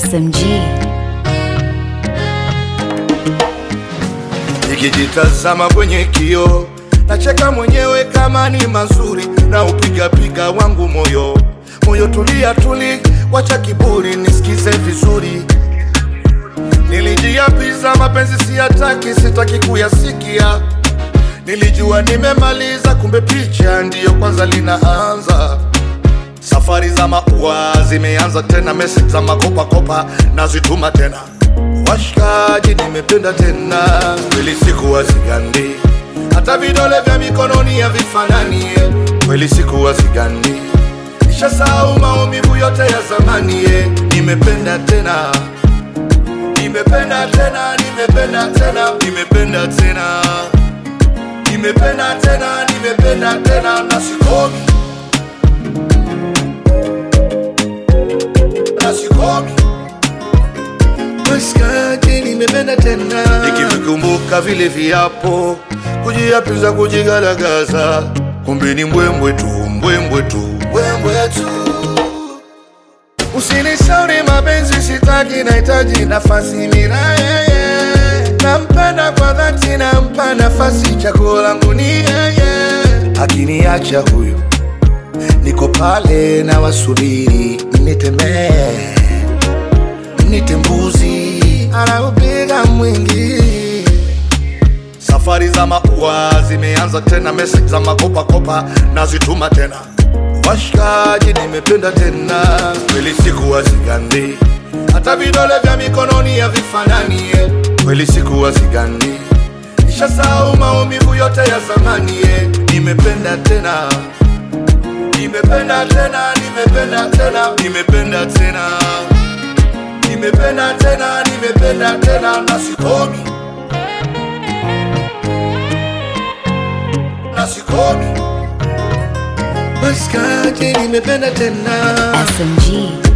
SMG. Nikijitazama kwenye kio nacheka mwenyewe kama ni mazuri, na upigapiga wangu moyo moyo, tulia tuli, wacha kiburi, nisikize vizuri. Nilijiapiza mapenzi siyataki, sitaki kuyasikia. Nilijua nimemaliza, kumbe picha ndiyo kwanza linaanza. Safari za maua zimeanza tena, message za makopakopa nazituma tena. Washikaji, nimependa tena, kweli sikuwa sigandi, hata vidole vya mikononi havifanani. eh. Kweli sikuwa sigandi, nishasahau maumivu yote ya zamani. eh. Nimependa tena, nimependa tena, nimependa tena, nimependa tena, nimependa tena, nimependa tena, na sikomi na sikomi Maskati nimependa tena, nikivikumbuka vile viapo, kujiapiza, kujigaragaza, kumbe ni mbwembwe tu, mbwembwe tu, mbwembwe tu. Usinishauri mapenzi, sitaki, nahitaji nafasi mira yeye, nampenda kwa dhati, nampa nafasi, chaguo langu ni yeye. Akiniacha huyu, niko pale na wasubiri, nitemee nite mbuzi anaupiga mwingi. Safari za maua zimeanza tena, message za makopakopa nazituma tena. Washikaji, nimependa tena, kweli sikuwa sigandi, hata vidole vya mikononi havifanani. eh. Kweli sikuwa sigandi, nishasahau maumivu yote ya zamani. eh. Nimependa tena, nimependa tena, nimependa tena, nimependa tena nimependa tena, nimependa tena, na sikomi, na sikomi. Maskati, nimependa tena. SMG.